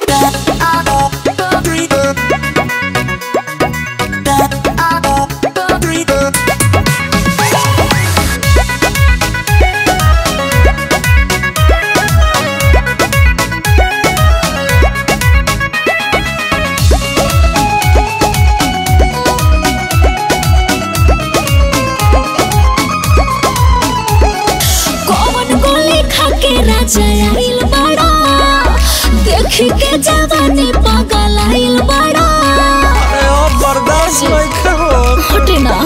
कौन गोली खा के राजा आइल बड़ा देख के जवानी पागल आइल बड़ा अरे ओ बर्दाश्त नहीं करो हटे ना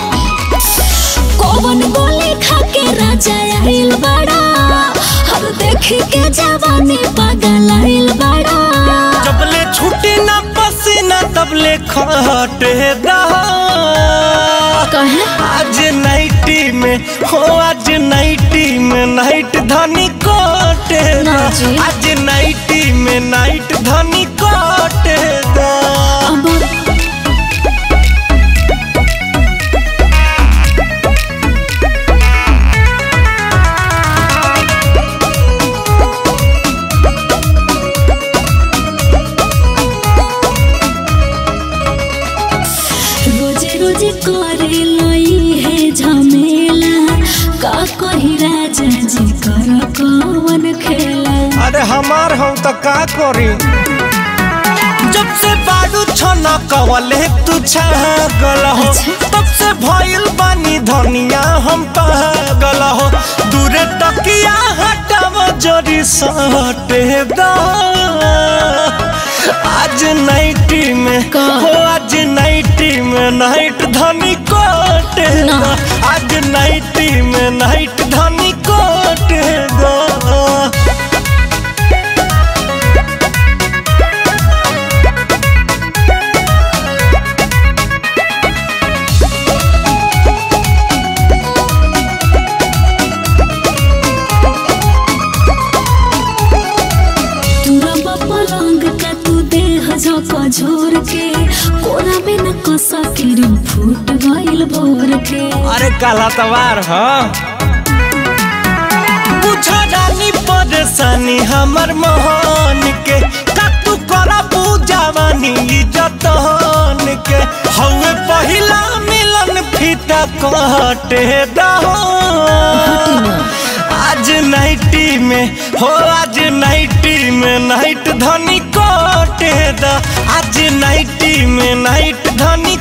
कौन गोली खा के राजा आइल बड़ा हर देख के जवानी पागल आइल बड़ा जबले छुट्टी ना पसीना तबले खटे रहा कहे आज नाइटी में हो आज नाइटी में नाइट धनी कोटे ना जी। आज नाइटी में नाइट धनी कोटे दा अब रोजे रोजे करे लई है झमेला का कही राजा जी कर कौन खेला अरे हमार हम तो का करी जब से बाडू छना कवले तू छागल हो अच्छा। तब से भइल बानी धनिया हम पागल हो दूरे तकिया हटाव जरी सटे दा आज नाइटी में का? हो आज नाइटी में नाइट धनी कोटे ना। दा आज नाइटी में नाइट धनी कोटे दा तुरब पलंग का तू देह झोंका झोर के कोना में न कसा के फूट गइल भोर के अरे काला तवार हाँ बुझा रानी परेशानी हमर मोहन के का तू करा पूजावानी जतन के हवे पहिला मिलन फीता कटे दहो आज नाइटी में हो आज नाइटी में नाइट धनी कोटे दा आज नाइटी में नाइट धनी